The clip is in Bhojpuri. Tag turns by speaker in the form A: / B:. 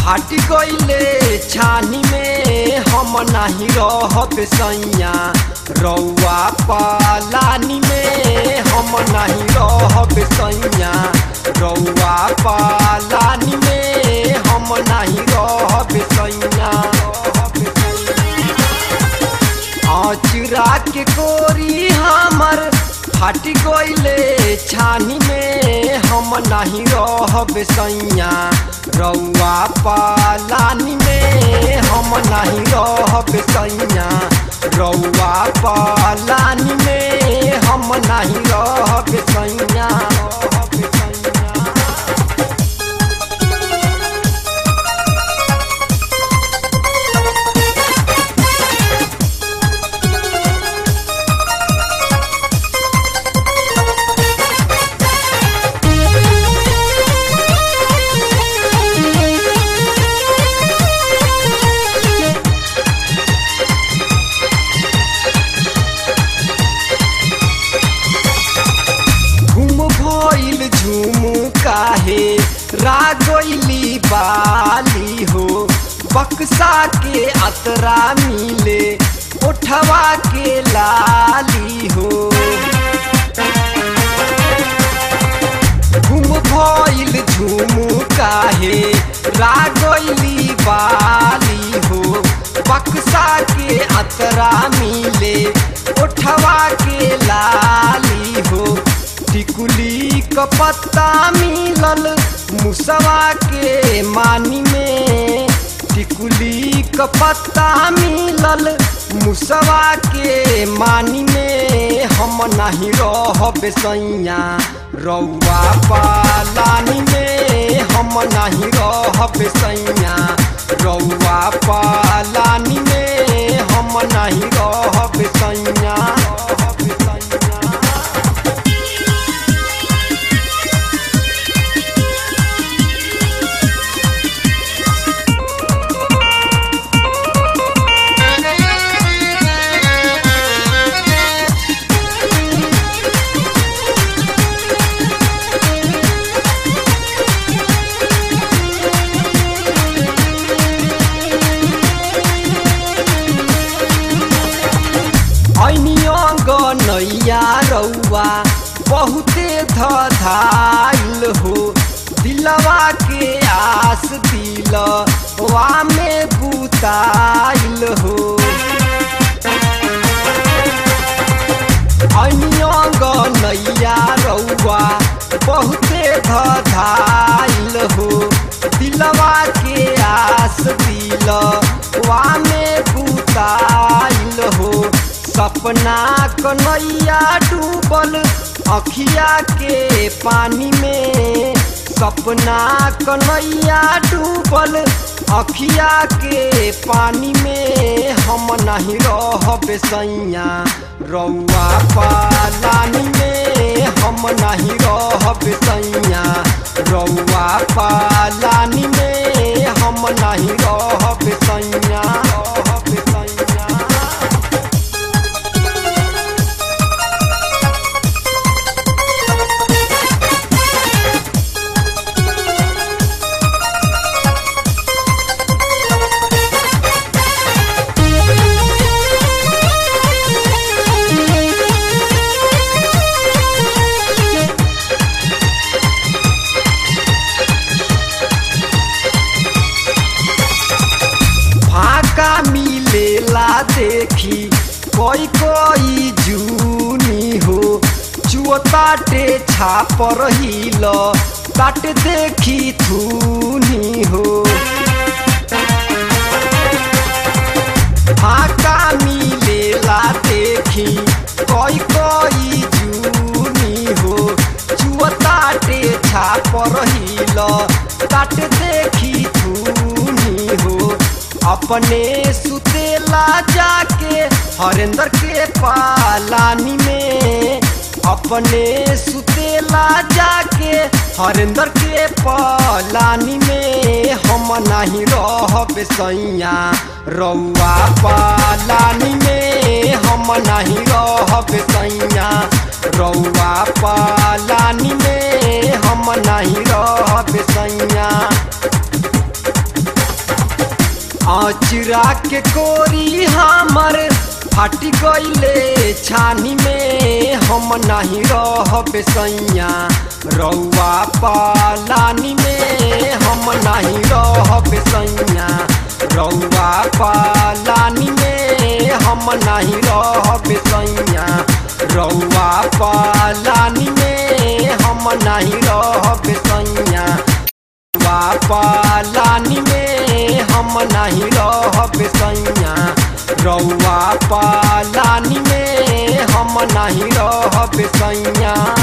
A: फाट गईले छानी में हम नाही रहब सैया रौआ पालानी में हम नाही रहब सैया रौआ पालानी में हम नाही रहब सैया आचुरा के कोरी हमर फाट गईले छानी में हम नहीं रहब सैया रौआ पालानी में हम नहीं रहब सैया रौआ पालानी में हम नहीं रहब सैया रहब सैया घुम भइल झुम काहे रागोइली बाली हो बक्सा के अतरा मिले उठवा के लाली हो घुम भइल झुम काहे रागोइली बाली हो बक्सा के अतरा मिले उठवा के लाली हो टिकुली क पत्ता मिलल मुसवा के मानी में टिकुली क पत्ता मिलल मुसवा के मानी में हम नहीं रहब सैया रौआ पालानी में हम नहीं रहब सैया रौआ पालानी में हम नहीं रहब सैया रहब सैया नैया रौआ बहुते धधाइल हो दिलवा के आस दिल वा में बुताइल हो अनियंग नैया रौआ बहुते धधाइल हो दिलवा के आस दिल वा में बुताइल हो सपना कन्हैया डूबल अखिया के पानी में सपना कन्हैया डूबल अखिया के पानी में हम नहीं रहब सैया रौआ पालानी में हम नहीं रहब सैया रौआ पालानी में हम नहीं रहब सैया रहब सैया फाका मिलेला देखी कोई कोई जूनी हो चुअताटे छाप रहिल ताट देखी थूनी हो फाका मिलेला देखी कोई कोई जूनी हो चुअताटे छाप रहिल ताट देखी थूनी हो अपने सुतेला जाके हरेंद्र के पालानी में अपने सुतेला जाके हरेंद्र के पालानी में हम नहीं रहब सैया रौआ पालानी में हम नहीं रहब सैया रौआ पालानी में हम नहीं रहब सैया अचरा के कोरी हमर फाटी गईले छानी में हम नहीं रहब सैया रौआ पालानी में हम नहीं रहब सैया रौआ पालानी में हम नहीं रहब सैया रौआ पालानी में हम नहीं रहब सैया रौआ पालानी में हम नहीं रहब सैया रौआ पालानी में हम नहीं रहब सैया